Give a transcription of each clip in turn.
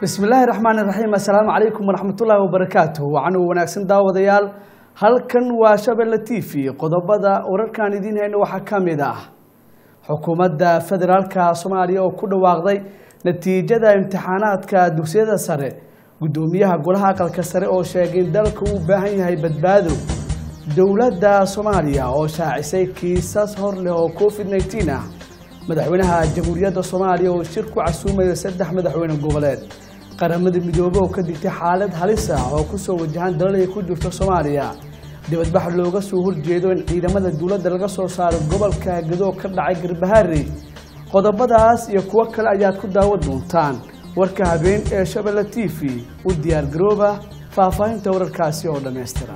bismillaahi raxmaani raxiim assalaamu calaykum waraxmatullaahi wabarakaatuh wacan u wanaagsan daawadayaal halkan waa shabelle t v qodobada wararkaan idiin hayno waxaa ka mid ah xukuumadda federaalka soomaaliya oo ku dhawaaqday natiijada imtixaanaadka dugsiyada sare guddoomiyaha golaha aqalka sare oo sheegay in dalka uu baahan yahay badbaado dowladda soomaaliya oo shaacisay kiisas hor leh oo covid nneteen ah madaxweynaha jamhuuriyadda soomaaliya oo shir ku casuumaya saddex madaxweyne goboleed qaramada midoobe oo ka digtay xaalad halis ah oo kusoo wajahan dalal ay ku jirto soomaaliya dibadbax looga soo horjeedo in ciidamada dowladda laga soo saaro gobolka gadoo ka dhacay garbahaari qodobadaas iyo kuwo kale ayaad ku daawan doontaan warka habeen ee shabelle t v u diyaar garooba faahfaahinta wararkaasi oo dhammaystiran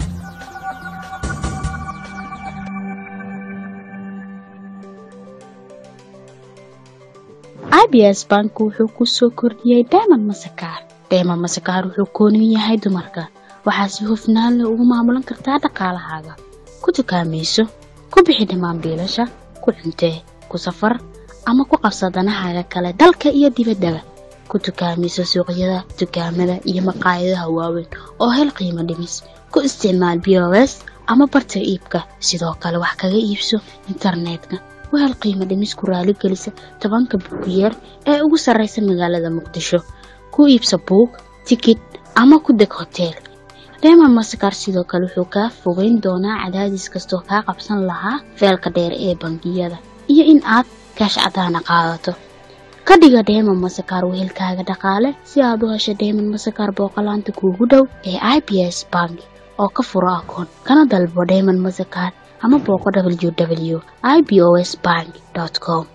abs bank wuxuu ku soo kordhiyey dayman masakaar dayman masakaar wuxuu kooniyu yahay dumarka waxaa si hufnaan leh ugu maamulan kartaa dhaqaalahaaga ku dukaamayso ku bixi dhammaan biilasha ku cuntee ku safar ama ku qabsa danahaaga kale dalka iyo dibaddaba ku dukaamayso suuqyada dukaamada iyo maqaayadaha waaweyn oo hel qiimo dhimis ku isticmaal b o s ama barta iibka sidoo kale wax kaga iibso internetka wahel qiimo dhimis ku raaligelisa tobanka buugiyeer ee ugu sarraysa magaalada muqdisho ku iibsa buug tikid ama ku deg hoteel reema masakar sidoo kale wuxuu kaa fogeyn doonaa cadaadis kastoo kaa qabsan lahaa feelka dheer ee bangiyada iyo in aad kaash cadaana qaadato ka dhiga dheeman masakar wehelkaaga dhaqaale si aad u hesho dheeman masakar booqolaanta kuugu dhow ee i b s bank oo ka furo akoon kana dalbo dheeman masakar ama booqo ww i b o s bank com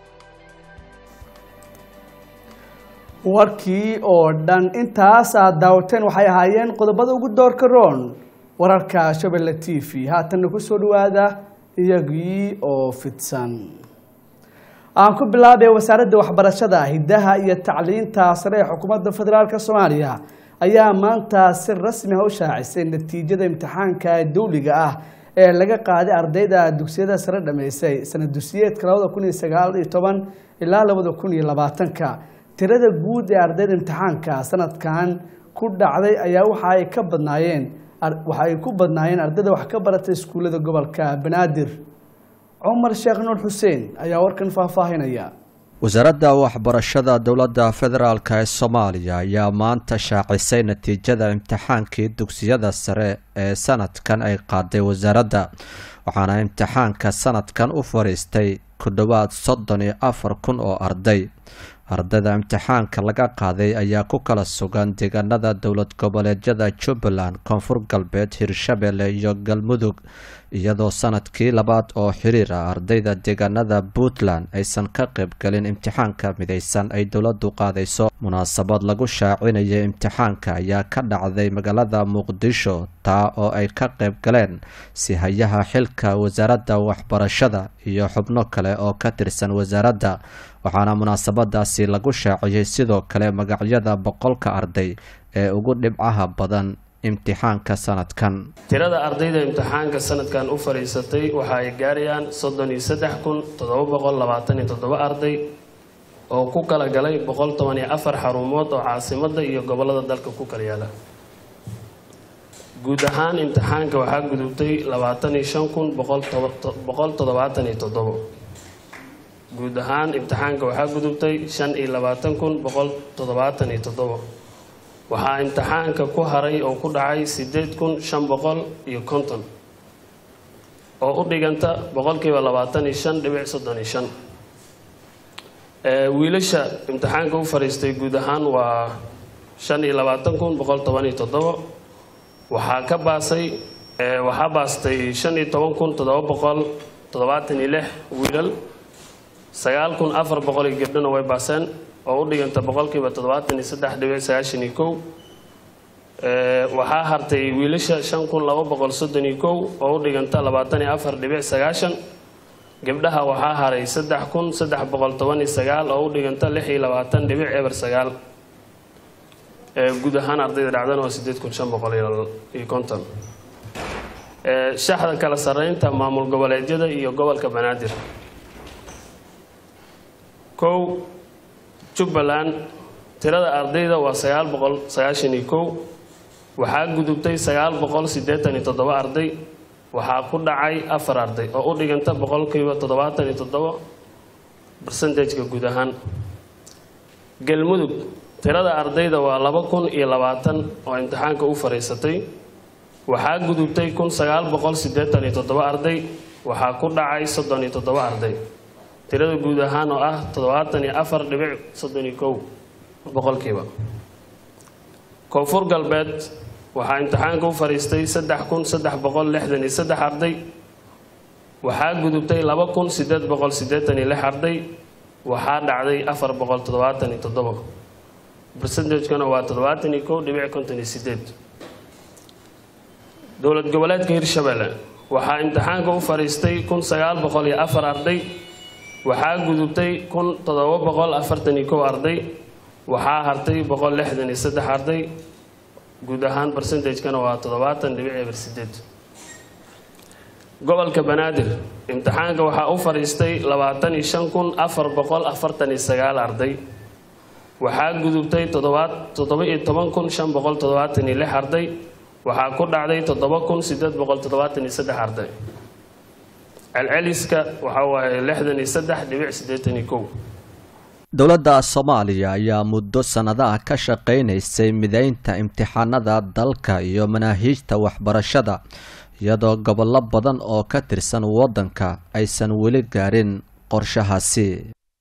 warkii oo dhan intaas aad daawateen waxay ahaayeen qodobada ugu doorka roon wararka shabelle t v haatanna ku soo dhawaada iyagii oo fidsan aan ku bilaabay wasaaradda waxbarashada hiddaha iyo tacliinta sare ee xukuumadda federaalk soomaaliya ayaa maanta si rasmi ah u shaacisay natiijada imtixaanka dowliga ah ee laga qaaday ardayda dugsiyada sare dhammaysay sanad dusiyeedka labada kun iyo sagaal iyo toban ilaa labada kun iyo labaatanka tirada guud ee ardayda imtixaanka sanadkan ku dhacday ayaa waxa ay ka badnaayeen waxa ay ku badnaayeen ardayda wax ka baratay iskuullada gobolka banaadir cumar sheekh nuur xuseen ayaa warkan faahfaahinaya wasaaradda waxbarashada dowladda federaalk ee soomaaliya ayaa maanta shaacisay natiijada imtixaankii dugsiyada sare ee sanadkan ay qaaday wasaaradda waxaana imtixaanka sanadkan u fadhiistay ku dhowaad soddon iyo afar kun oo arday ardayda imtixaanka laga qaaday ayaa ku kala sugan deegaanada dowlad goboleedyada jubbaland koonfur galbeed hirshabelle iyo galmudug iyadoo sanadkii labaad oo xiriir ah ardayda deegaanada puntland aysan ka qaybgalin imtixaanka midaysan ay dowladdu qaadayso munaasabad lagu shaacinaya imtixaanka ayaa ka dhacday magaalada muqdisho taa oo ay ka qayb galeen sihayaha xilka wasaaradda waxbarashada iyo xubno kale oo ka tirsan wasaaradda waxaana munaasabadaasi lagu shaaciyey sidoo kale magacyada boqolka arday ee ugu dhibcaha badan imtixaanka sanadkan tirada ardayda imtixaanka sanadkan u fadhiisatay waxa ay gaarayaan soddon iyo saddex kun toddoba boqol labaatan iyo toddoba arday oo ku kala galay boqol toban iyo afar xarumood oo caasimadda iyo gobollada dalka ku kala yaala guud ahaan imtixaanka waxaa gudubtay labaatan iyo shan kun boqol toddobaatan iyo toddobo guud ahaan imtixaanka waxaa gudubtay shan iyo labaatan kun boqol toddobaatan iyo toddobo waxaa imtixaanka ku haray oo ku dhacay sideed kun shan boqol iyo konton oo u dhiganta boqolkiiba labaatan iyo shan dhibic soddon iyo shan wiilasha imtixaanka u fadhiistay guud ahaan waa shan iyo labaatan kun boqol toban iyo toddobo waxaa ka baasay waxaa baastay shan iyo toban kun toddoba boqol toddobaatan iyo lix wiilal sagaal kun afar boqol iyo gabdhona way baaseen oo u dhiganta boqolkiiba toddobaatan iyo saddex dhibic sagaashan iyo kow waxaa hartay wiilasha shan kun laba boqol soddon iyo kow oo u dhiganta labaatan iyo afar dhibic sagaashan gabdhaha waxaa haray saddex kun saddex boqol toban iyo sagaal oo u dhiganta lix iyo labaatan dhibic eber sagaal guud ahaan ardayda dhacdana waa sideed kun shan boqol iyo konton shaxda kala sarreynta maamul goboleedyada iyo gobolka banaadir kow jubbaland tirada ardayda waa sagaal boqol sagaashan iyo kow waxaa gudubtay sagaal boqol siddeetan iyo toddoba arday waxaa ku dhacay afar arday oo u dhiganta boqolkiiba toddobaatan iyo toddoba barsentajka guud ahaan galmudug tirada ardayda waa laba kun iyo labaatan oo imtixaanka u fariisatay waxaa gudubtay kun sagaal boqol siddeetan iyo toddoba arday waxaa ku dhacay soddon iyo toddoba arday tirada guud ahaan oo ah toddobaatan iyo afar dhibic soddon iyo kow boqolkiiba koonfur galbeed waxaa imtixaanka u fariistay saddex kun saddex boqol lixdan iyo saddex arday waxaa gudubtay laba kun siddeed boqol siddeetan iyo lix arday waxaa dhacday afar boqol toddobaatan iyo toddoba bersentajkana waa toddobaatan iyo kow dhibic konton iyo sideed dowlad goboleedka hirshabelle waxaa imtixaanka u fariistay kun sagaal boqol iyo afar arday waxaa gudubtay kun toddoba boqol afartan iyo kow arday waxaa hartay boqol lixdan iyo saddex arday guud ahaan bersentajkana waa toddobaatan dhibic eber sideed gobolka banaadir imtixaanka waxaa u fadhiistay labaatan iyo shan kun afar boqol afartan iyo sagaal arday waxaa gudubtay toddoba iyo toban kun shan boqol toddobaatan iyo lix arday waxaa ku dhacday toddoba kun sideed boqol toddobaatan iyo saddex arday celceliska waxaa waaye lixdan iyo saddex dhibic siddeetan iyo kow dowladda soomaaliya ayaa muddo sannadaha ka shaqaynaysay mideynta imtixaanada dalka iyo manaahiijta waxbarashada iyadoo gobollo badan oo ka tirsan waddanka aysan weli gaarin qorshahaasi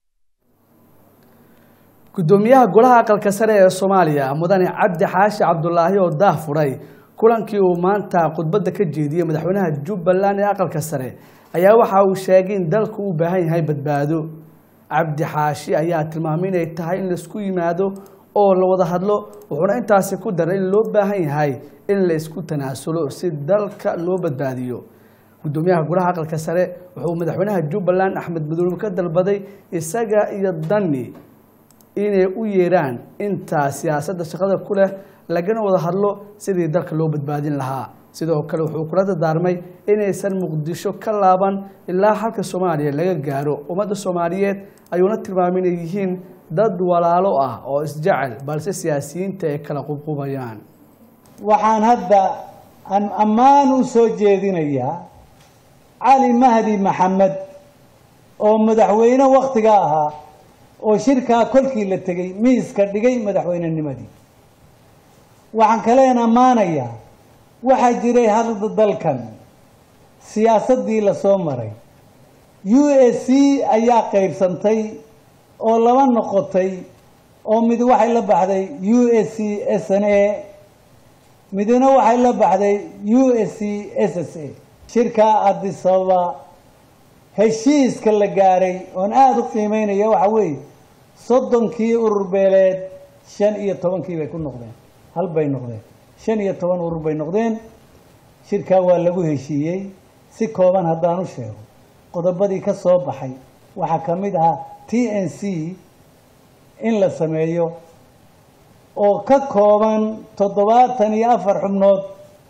gudoomiyaha golaha aqalka sare ee soomaaliya mudane cabdi xaashi cabdulaahi oo daah furay kulankii uu maanta khudbadda ka jeediyey madaxweynaha jubbaland ee aqalka sare ayaa waxa uu sheegay in dalku u baahan yahay badbaado cabdi xaashi ayaa tilmaamay inay tahay in laisku yimaado oo la wada hadlo wuxuuna intaasi ku daray in loo baahan yahay in la isku tanaasulo si dalka loo badbaadiyo gudoomiyaha golaha aqalka sare wuxuu madaxweynaha jubbaland axmed madoobe ka dalbaday isaga iyo dani inay u yeeraan intaa siyaasadda shaqada ku leh lagana wada hadlo sidii dalka loo badbaadin lahaa sidoo kale wuxuu kula dardaarmay inaysan muqdisho ka laaban ilaa halka soomaaliya laga gaaro ummadda soomaaliyeed ayuuna tilmaamay inay yihiin dad walaalo ah oo isjecel balse siyaasiyiinta ay kala qubqubayaan waxaan hadda aan ammaan u soo jeedinayaa cali mahdi maxamed oo madaxweyne wakhtiga ahaa oo shirkaa kolkii la tegey miiska dhigay madaxweynenimadii waxaan kaleen ammaanayaa waxaa jiray hadda dalkan siyaasaddii lasoo maray u s c ayaa qaybsantay oo laba noqotay oo mid waxay la baxday u s c s n a midna waxay la baxday u s c s s a shirkaa addis ababa heshiiska la gaaray oon aada u qiimeynaya waxa weeye soddonkii urur beeleed shan iyo tobankii bay ku noqdeen hal bay noqdeen shan iyo toban urur bay noqdeen shirkaa waa lagu heshiiyey si kooban haddaan u sheego qodobadii ka soo baxay waxaa ka mid ahaa t n c in la sameeyo oo ka kooban toddobaatan iyo afar xubnood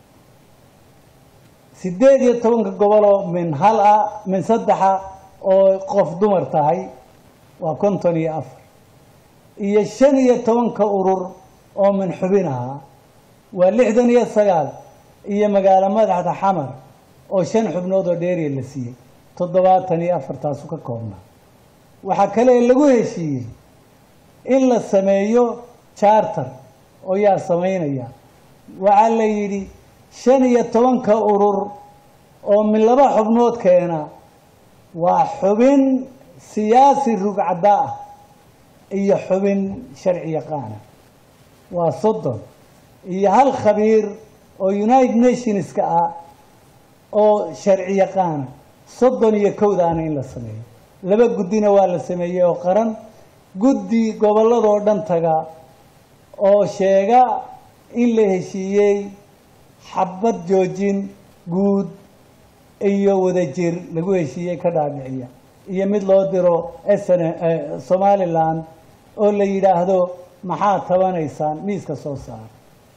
siddeed iyo tobanka goboloo min hal ah min saddexa oo qof dumar tahay waa konton iyo afar iyo shan iyo tobanka urur oo min xubin ahaa waa lixdan iyo sagaal iyo magaalo madaxda xamar oo shan xubnood oo dheeriya la siiyey toddobaatan iyo afartaasu ka koobnaa waxaa kale lagu heshiiyey in la sameeyo charter oo yaa samaynaya waxaa la yidhi shan iyo tobanka urur oo min laba xubnood keena waa xubin siyaasi rugcadda ah iyo xubin sharci yaqaana waa soddon iyo hal khabiir oo united nationska ah oo sharci yaqaana soddon iyo kowdaana in la sameeyo laba guddina waa la sameeyey oo qaran guddi gobolladoo dhan taga oo sheega in la heshiiyey xabad joojin guud iyo wadajir lagu heshiiyey ka dhaadhiciya iyo mid loo diro sn somalilan oo la yidhaahdo maxaad tabanaysaan miiska soo saara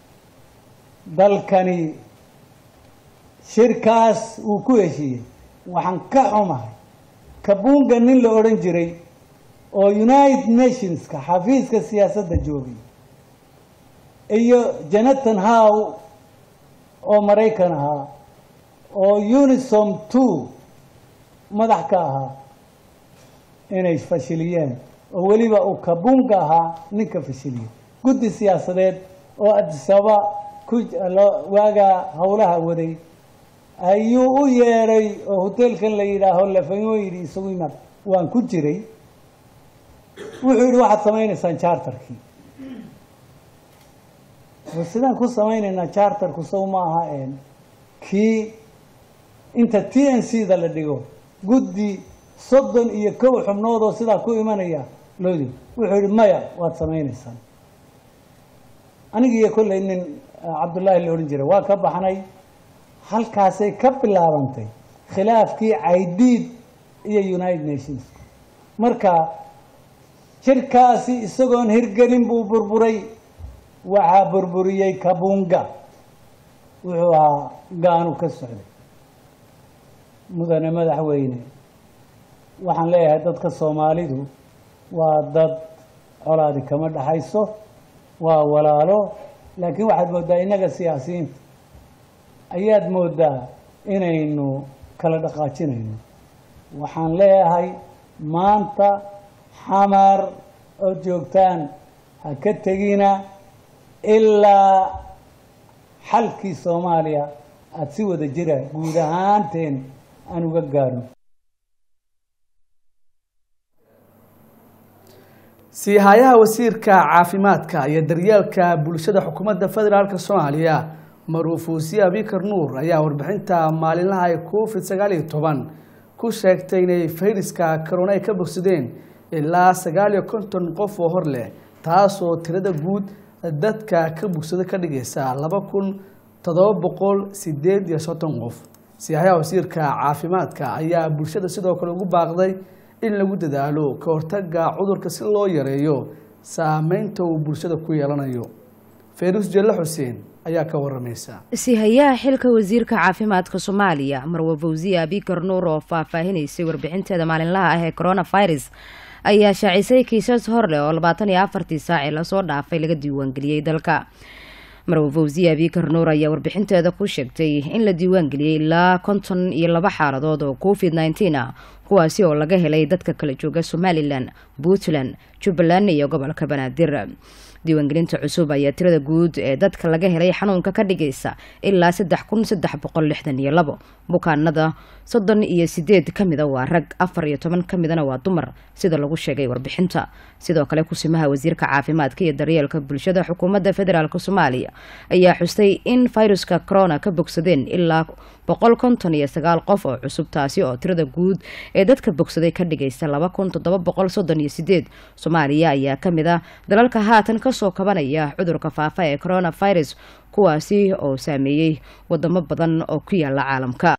dalkani shirkaas uu ku heshiiyey waxaan ka xumahay kabuunga nin la odhan jiray oo united nationska xafiiska siyaasadda joogay iyo jonathan how oo maraykan ahaa oo unisom two madax ka ahaa inay fashiliyeen oo weliba uu kabunga ahaa ninka fashiliyey guddi siyaasadeed oo adisaba ku waagaa howlaha waday ayuu u yeedhay oo hoteelkan la yidhaaho lafanyo yidhi isagu imaad waan ku jiray wuxuu yidhi waxaad samaynaysaan charterkii sidaan ku samaynaynaa charterku sow ma aha een kii inta t n c da la dhigo guddi soddon iyo kow xubnood oo sidaa ku imanaya loodi wuxuu yidhi maya waad samaynaysaan anigiiyo kolley nin cabdullaahi la odhan jiray waa ka baxnay halkaasay ka bilaabantay khilaafkii caydiid iyo united nations marka jirkaasi isagoon hirgelin buu burburay waxaa burburiyey kabunga wuxuu ahaa gaanu ka socday mudane madaxweyne waxaan leeyahay dadka soomaalidu waa dad colaadi kama dhaxayso waa walaalo laakiin waxaad mooddaa innaga siyaasiyiinta ayaad mooddaa inaynu kala dhaqaajinayno waxaan leeyahay maanta xamar oo joogtaan ha ka tegina ilaa xalkii soomaaliya aada si wada jira guud ahaanteen aan uga gaarno siihayaha wasiirka caafimaadka iyo daryeelka bulshada xukuumadda federaalk soomaaliya maruufuusiye abikar nuur ayaa warbixinta maalinlaha ee covid sagaal iyo toban ku sheegtay inay fayraska corona ay ka bogsadeen ilaa sagaal iyo konton qof oo hor leh taasoo tirada guud dadka ka bogsada ka dhigaysa laba kun toddoba boqol sideed iyo soddon qof siihayaha wasiirka caafimaadka ayaa bulshada sidoo kale ugu baaqday in lagu dadaalo ka hortaga cudurka si loo yareeyo saameynta uu bulshada ku yeelanayo feerus jelle xuseen ayaa ka waramaysa sihayaha xilka wasiirka caafimaadka soomaaliya marwa fawsiya abikar nuur oo faahfaahinaysay warbixinteeda maalinlaha ah ee coronavirus ayaa shaacisay kiisas hor leh oo labaatan iyo afartii saacii lasoo dhaafay laga diiwaangeliyey dalka marwa fawsiya abikar nuur ayaa warbixinteeda ku sheegtay in la diiwaangeliyey ilaa konton iyo laba xaaladood oo covid nneteen ah kuwaasi oo laga helay dadka kala jooga somalilan puntland jubbaland iyo gobolka banaadir diiwaangelinta cusub ayaa tirada guud ee dadka laga helay xanuunka ka dhigaysa ilaa saddex kun saddex boqol lixdan iyo labo bukaanada soddon iyo sideed ka mida waa rag afar iyo toban ka midana waa dumar sida lagu sheegay warbixinta sidoo kale kusimaha wasiirka caafimaadka iyo daryeelka bulshada xukuumadda federaalk soomaaliya ayaa xustay in fayruska corona ka bogsadeen ilaa boqol konton iyo sagaal qof oo cusub taasi oo tirada guud ee dadka bogsaday ka dhigaysa laba kun toddoba boqol soddon iyo sideed soomaaliya ayaa ka mid ah dalalka haatan kasoo kabanaya cudurka faafa ee coronavirus kuwaasi oo saameeyey wadamo badan oo ku yaala caalamka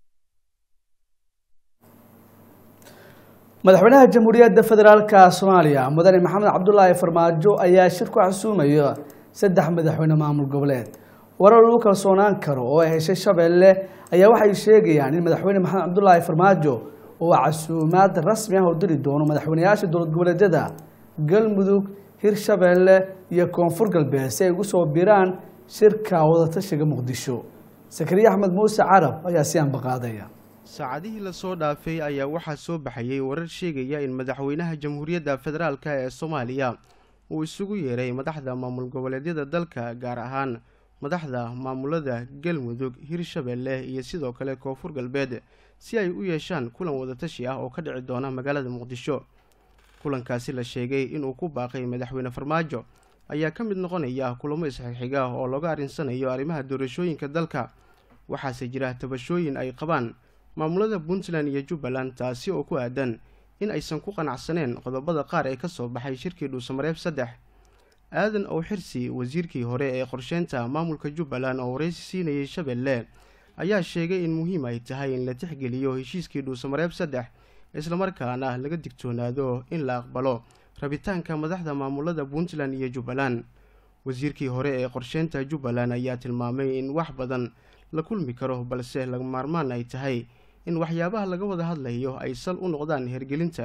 madaxweynaha jamhuuriyadda federaalka soomaaliya mudane maxamed cabdulaahi farmaajo ayaa shir ku xasuumaya saddex madaxweyne maamul goboleed warar lagu kalsoonaan karo oo ay heshay shabeelle ayaa waxay sheegayaan in madaxweyne maxamed cabdulaahi farmaajo uu casuumaad rasmi ah u diri doono madaxweyneyaasha dowlad goboleedyada galmudug hirshabeelle iyo koonfur galbeed si ay ugu soo biraan shirka wadatashiga muqdisho sakariye axmed muuse carab ayaa si anbaqaadaya saacadihii lasoo dhaafay ayaa waxaa soo baxayay warar sheegaya in madaxweynaha jamhuuriyadda federaalk ee soomaaliya uu isugu yeeray madaxda maamul goboleedyada dalka gaar ahaan madaxda maamulada galmudug hirshabeelle iyo sidoo kale koonfur galbeed si ay u yeeshaan kulan wadatashi ah oo ka dhici doona magaalada muqdisho kulankaasi la sheegay inuu ku baaqay madaxweyne farmaajo ayaa ka mid noqonaya kulamo isxigxiga oo looga arrinsanayo arrimaha doorashooyinka dalka waxaase jira tabashooyin ay qabaan maamulada puntland iyo jubbaland taasi oo ku aadan in aysan ku qanacsaneen qodobada qaar ee kasoo baxay shirkii dhuusamareeb saddex aadan ow xirsi wasiirkii hore ee qorsheynta maamulka jubbaland oo waraysi siinayay shabeelle ayaa sheegay in muhiim ay tahay in la tixgeliyo heshiiskii dhuusamareeb saddex islamarkaana laga digtoonaado in la aqbalo rabitaanka madaxda maamulada puntland iyo jubbaland wasiirkii hore ee qorsheynta jubbaland ayaa tilmaamay in wax badan la kulmi karo balse laga maarmaan ay tahay in waxyaabaha laga wada hadlayo ay sal u noqdaan hergelinta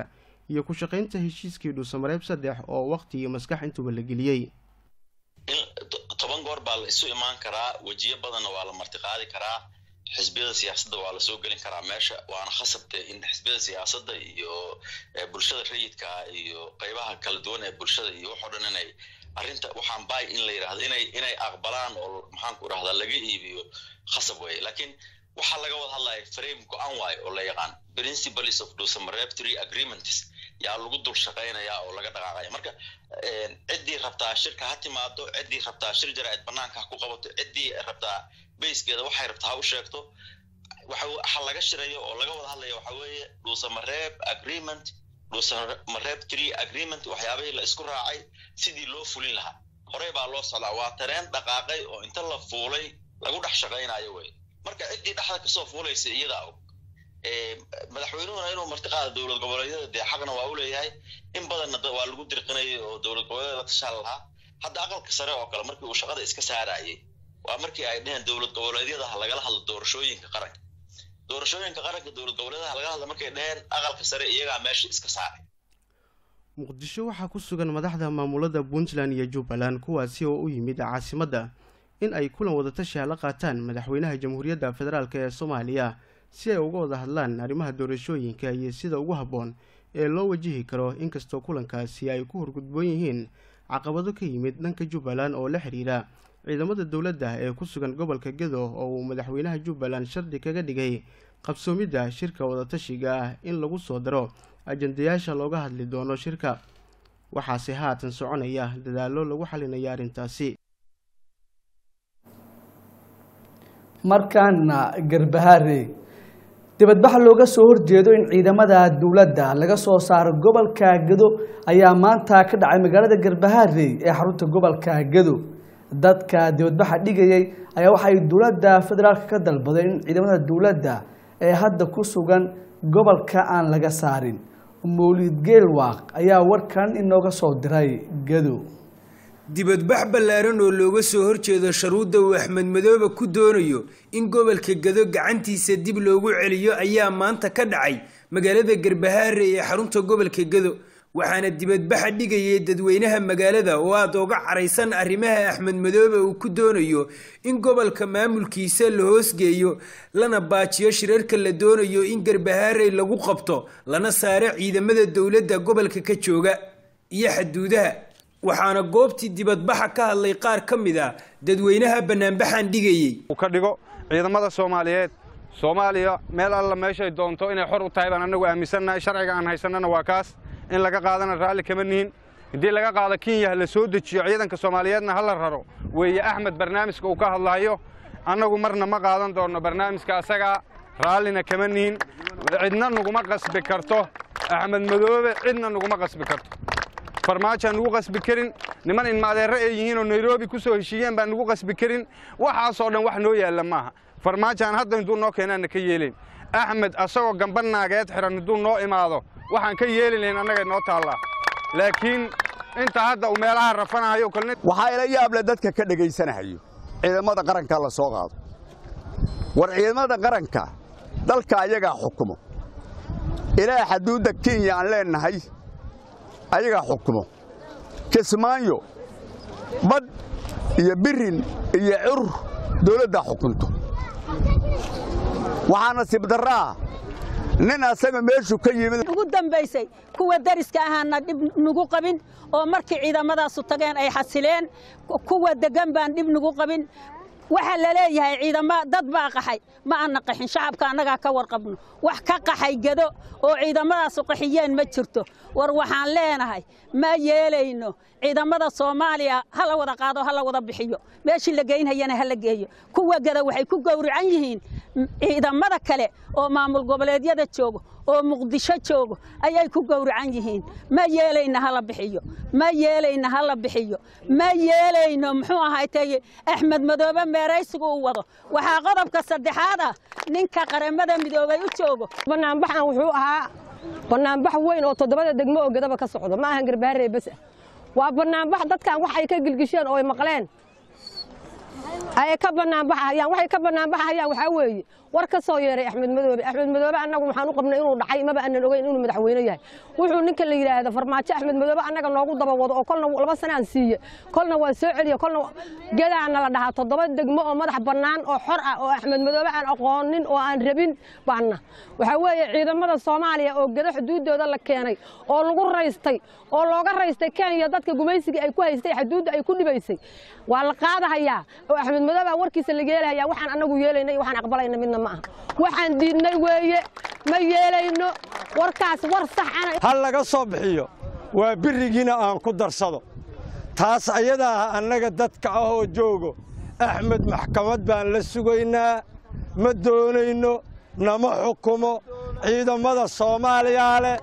iyo ku shaqaynta heshiiskii dhuusamareeb saddex oo waqti iyo maskax intuba la geliyey in toban goor baa la isu imaan karaa wejiyo badanna waa la martiqaadi karaa xisbiyada siyaasadda waa lasoo gelin karaa meesha waana khasabte in xisbiyada siyaasadda iyo bulshada rayidka iyo qeybaha kala duwan ee bulshada iyo waxoo dhan inay arrinta waxaan bay in la yidhahdo inay inay aqbalaan oo maxaanku idhahdaa laga iibiyo khasab weeye laakiin waxaa laga wada hadlaya frame go-an waayo oo la yaqaan principles of dhuusamareeb three agreements yaa lagu dul shaqaynayaa oo laga dhaqaaqaya marka ciddii rabtaa shirka ha timaado ciddii rabtaa shir jaraa'id banaanka ha ku qabato ciddii rabtaa bayskeeda waxay rabtaa ha u sheegto waxa laga shirayo oo laga wada hadlaya waxa weeye dhuusamareeb agreement dhuusamareeb three agreement waxyaabihii la isku raacay sidii loo fulin lahaa horey baa loo socdaa waa tareen dhaqaaqay oo inta la fuulay lagu dhex shaqaynayo wey marka ciddii dhexda kasoo fuulaysa iyadaa og madaxweynuhuna inuu martiqaada dowlad goboleedyada dee xaqna waa u leeyahay in badanna waa lagu dirqinayay oo dowlad goboleedyada la tashaal lahaa hadda aqalka sare oo kale markii uu shaqada iska saarayay waa markii ay dheheen dowlad goboleedyada ha lagala hadlo doorashooyinka qaranka doorashooyinka qaranka dowlad goboleedyada ha lagala hadlo markay dheheen aqalka sare iyagaa meesha iska saaray muqdisho waxaa ku sugan madaxda maamulada puntland iyo jubbaland kuwaasi oo u yimid caasimadda in ay kulan wadatashi la qaataan madaxweynaha jamhuuriyadda federaalk ee soomaaliya si ay uga wada hadlaan arrimaha doorashooyinka iyo sida ugu habboon ee loo wajihi karo inkastoo kulankaasi ay ku horgudboon yihiin caqabado ka yimid dhanka jubbaland oo la xiriira ciidamada dowladda ee ku sugan gobolka gedo oo uu madaxweynaha jubbaland shardi kaga dhigay qabsoomidda shirka wadatashiga ah in lagu soo daro ajandayaasha looga hadli doono shirka waxaase haatan soconaya dadaallo lagu xalinaya arrintaasi markaana garbahaare dibadbax looga soo horjeedo in ciidamada dowladda laga soo saaro gobolka gedo ayaa maanta ka dhacay magaalada garbahaare ee xarunta gobolka gedo dadka dibadbaxa dhigayay ayaa waxay dowladda federaalka ka dalbaday in ciidamada dowladda ee hadda ku sugan gobolka aan laga saarin mawlid geelwaaq ayaa warkan inooga soo diray gedo dibadbax ballaaran oo looga soo horjeedo sharuudda uu axmed madoobe ku doonayo in gobolka gado gacantiisa dib loogu celiyo ayaa maanta ka dhacay magaalada garbahaare ee xarunta gobolka gado waxaana dibadbaxa dhigayay dadweynaha magaalada oo aada uga caraysan arrimaha axmed madoobe uu ku doonayo in gobolka maamulkiisa la hoosgeeyo lana baajiyo shirarka la doonayo in garbahaarey lagu qabto lana saaro ciidamada dowladda gobolka ka jooga iyo xaduudaha waxaana goobtii dibadbaxa ka hadlay qaar ka mid a dadweynaha banaanbaxan dhigayey uu ka dhigo ciidamada soomaaliyeed soomaaliya meel alla meeshay doonto inay xor u tahay baan annagu aaminsannahay sharciga aan haysannana waa kaas in laga qaadana raalli kama nihin haddii laga qaado kenya la soo dejiyo ciidanka soomaaliyeedna ha la raro weeye axmed barnaamijka uu ka hadlayo annagu marna ma qaadan doonno barnaamijka asagaa raallina kama nihin cidna naguma qasbi karto axmed madoobe cidna naguma qasbi karto farmaajoaan nugu qasbi karin niman inmaadeerre ay yihiin oo nairobi ku soo heshiiyeen baan nugu qasbi karin waxaasoo dhan wax noo yaalla maaha farmaajoaan hadda intuu noo keenaanna ka yeelayn axmed asagoo gamba naageed xihan hadduu noo imaado waxaan ka yeeli lahayn annagay noo taallaa laakiin inta hadda uu meelaha rafanahayo kolni waxaa ila yaable dadka ka dhegaysanahayo ciidamada qaranka la soo qaado war ciidamada qaranka dalka ayagaa xukumo ilaa xaduudda kenya aan leennahay ayagaa xukumo kismaayo badh iyo birin iyo cur dawladdaa xukunto waxaa nasiib darraa nin asaga meeshuu ka yimid ugu dambaysay kuwa dariska ahaana dhib nagu qabin oo markii ciidamadaasu tageen ay xasileen kuwa deggan baan dhib nagu qabin waxaa la leeyahay ciidama dad baa qaxay ma aanna qaxin shacabka annagaa ka warqabno wax ka qaxay gedo oo ciidamadaasu qaxiyeen ma jirto war waxaan leenahay ma yeelayno ciidamada soomaaliya ha la wada qaado ha la wada bixiyo meeshii la geynhayana ha la geeyo kuwa geda waxay ku gowracan yihiin ciidamada kale oo maamul goboleedyada joogo oo muqdisho joogo ayay ku gowracan yihiin ma yeelayno hala bixiyo ma yeelayno hala bixiyo ma yeelayno muxuu ahaaytay axmed madoobe meeraysigu u wado waxaa qodobka saddexaad ah ninka qaramada midoobay u joogo banaanbaxan wuxuu ahaa banaanbax weyn oo toddobada degmo oo gadaba ka socdo ma ahan garbaharee bas ah waa banaanbax dadkan wax ay ka gilgisheen oo ay maqleen ay ka banaanbaxayaan waxay ka banaanbaxayaan waxaa weeye war ka soo yeeray axmed madoobe axmed madoobe annagu waxaan u qabnay inuu dhacay maba aanan ogeyn inuu madaxweyne yahay wuxuu ninka la yidhaahda farmaajo axmed madoobe annaga noogu daba wado oo kolna laba sane aan siiye kolna waa soo celiya kolna gedaana la dhahaa toddoba degmo oo madax bannaan oo xor ah oo axmed madoobe aan aqoonin oo aan rabin baana waxaa weeye ciidamada soomaaliya oo geda xuduuddooda la keenay oo lagu raystay oo looga raystay kenya dadka gumaysigii ay ku haystay xuduudda ay ku dhibaysay waa la qaadahayaa oo axmed madoobe warkiisa la yeelahayaa waxaan annagu yeelayna iyo waxaan aqbalayna midna ma aha waxaan diidnay weeye ma yeelayno warkaas war sax ana ha laga soo bixiyo waa birigiina aan ku darsado taas ayadaa annaga dadka ah oo joogo axmed maxkamad baan la sugaynaa ma doonayno nama xukumo ciidamada soomaaliyaa leh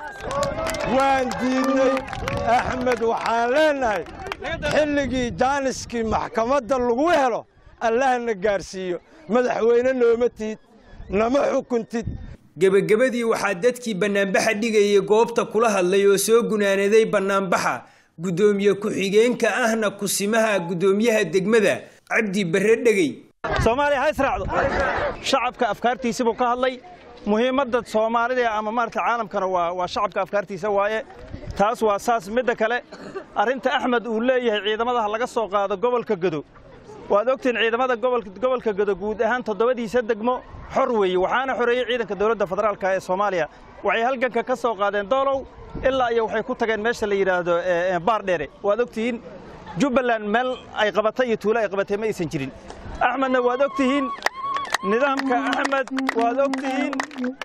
waan diidnay axmed waxaan leennahay xilligii jaaniskii maxkamadda lagu helo allahna gaarsiiyo madaxweyne nooma tiid nama xukuntid gebagabadii waxaa dadkii bannaanbaxa dhigayay goobta kula hadlay oo soo gunaanaday bannaanbaxa guddoomiye ku-xigeenka ahna kusimaha guddoomiyaha degmada cabdi barre dhegey soomaaliya ha israacdo shacabka afkaartiisi buu ka hadlay muhiimadda soomaalida ama maarata caalamkana waa waa shacabka afkaartiisa waaye taas waa saas midda kale arrinta axmed uu leeyahay ciidamadaha laga soo qaado gobolka godo waad ogtihiin ciidamada gobolka godo guud ahaan toddobadiisa degmo xor weeye waxaana xoreeyey ciidanka dowladda federaalka ee soomaaliya waxay halganka ka soo qaadeen doolow ilaa iyo waxay ku tageen meesha la yidhaahdo baardheere waad ogtihiin jubbaland meel ay qabatay iyo tuulo ay qabatay ma aysan jirin axmedna waad ogtihiin nidaamka axmed waad ogtihiin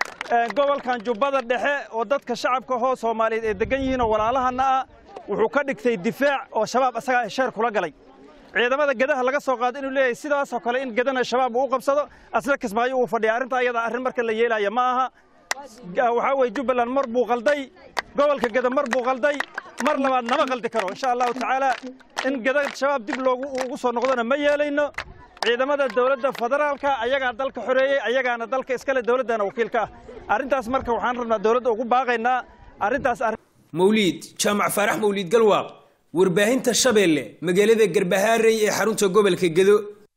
gobolkan jubbada dhexe oo dadka shacabka hoo soomaaliyeed ay degan yihiin oo walaalahanna ah wuxuu ka dhigtay difaac oo shabaab asagaa hesheer kula galay ciidamada gedaha laga soo qaado inuu leeyahay sidaasoo kale in gedana shabaab uu u qabsado asla kismaayo uu fadhiya arrinta ayada arrin marka la yeelaya ma aha waxaa weye jubbaland mar buu qalday gobolka geda mar buu qalday mar labaad nama qaldi karo insha allahu tacaala in geda shabaab dib loogu ugu soo noqdona ma yeelayno ciidamada dowladda federaalka ayagaa dalka xoreeyey ayagaana dalka iskale dowladdana wakiilka ah arrintaas marka waxaan rabnaa dowladda ugu baaqaynaa arrintaas mawliid jaamac faarax mawliid galwaaq warbaahinta shabeelle magaalada garbahaarey ee xarunta gobolka gedo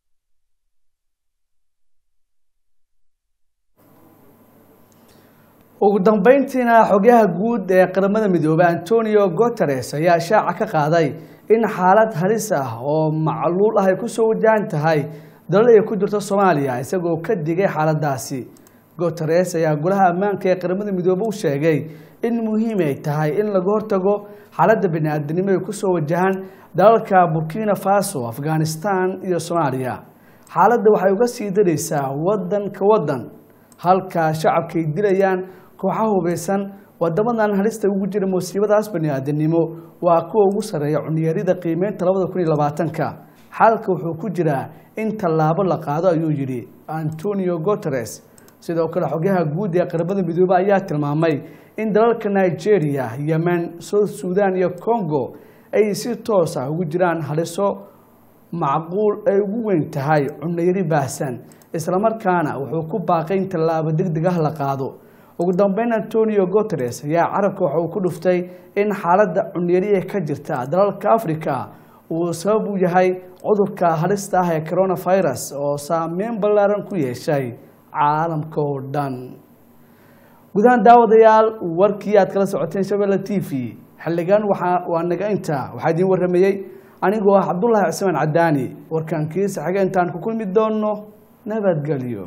ugu dambeyntiina xogyaha guud ee qaramada midoobey antonio guteres ayaa shaaca ka qaaday in xaalad halis ah oo macluul ah ay kusoo wajahan tahay dalal ay ku jirto soomaaliya isagoo ka digay xaaladaasi guteres ayaa golaha ammaanka ee qaramada midoobe u sheegay in muhiim ay tahay in laga hortago xaaladda bani-aadanimo ay kusoo wajahaan dalalka burkina faso afghanistan iyo soomaaliya xaaladda waxay uga sii daraysaa wadan ka wadan halka shacabka ay dilayaan kooxaha hubeysan wadamadan halista ugu jira musiibadaas bani-aadanimo waa kuwa ugu sarreeya cunyarida qiimeynta labada kun iyo labaatanka xalka wuxuu ku jiraa in tallaabo la qaado ayuu yidhi antonio guteres sidoo kale xogyaha guud ee qaramada midoobe ayaa tilmaamay in dalalka nigeria yemen south sudan iyo congo ay si toos ah ugu jiraan haliso macquul ay ugu weyn tahay cunayari baahsan islamarkaana wuxuu ku baaqay in tallaabo degdeg ah la qaado ugu dambeyn antonio guteres ayaa carabka waxa uu ku dhuftay in xaaladda cunyari ee ka jirta dalalka africa uu sabab u yahay cudurka halista ah ee coronavirus oo saameyn ballaaran ku yeeshay caalamka oo dhan gudahaan daawadayaal warkii aad kala socoteen shabelle t v xildhigaan waa naga inta waxaa idiin waramayey anigoo ah cabdullaahi cismaan cadaani warkaan kiisa xige intaan ku kulmi doonno nabadgelyo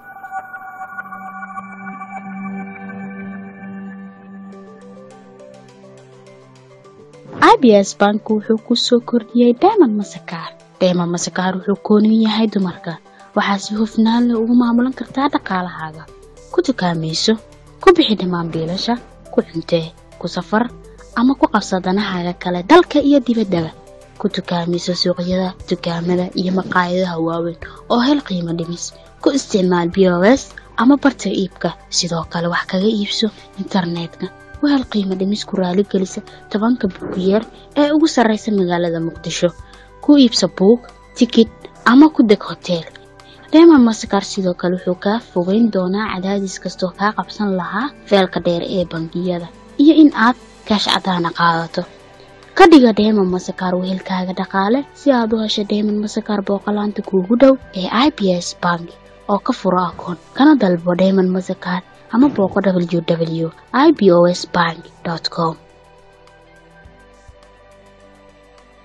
abs bank wuxuu ku soo kordhiyey dayman masakaar dayman masakaar wuxuu kooniyu yahay dumarka waxaa si hufnaan leh ugu maamulan kartaa dhaqaalahaaga ku dukaamayso ku bixi dhammaan biilasha ku cuntee ku safar ama ku qabsa danahaaga kale dalka iyo dibaddaba ku dukaamayso suuqyada dukaamada iyo maqaayadaha waaweyn oo hel qiimo dhimis ku isticmaal b o s ama barta iibka sidoo kale wax kaga iibso internetka wahel qiimo dhimis ku raaligelisa tobanka buugiyeer ee ugu sarraysa magaalada muqdisho ku iibsa buug tikid ama ku deg hoteel reema masakar sidoo kale wuxuu kaa fogeyn doonaa cadaadis kastoo kaa qabsan lahaa feelka dheer ee bangiyada iyo in aad kaash cadaana qaadato ka dhiga dheeman masakar wehelkaaga dhaqaale si aad u hesho dheeman masakar booqolaanta kuugu dhow ee i b s bank oo ka furo akoon kana dalbo dheeman masakaar ama booqo w w i b o s bank com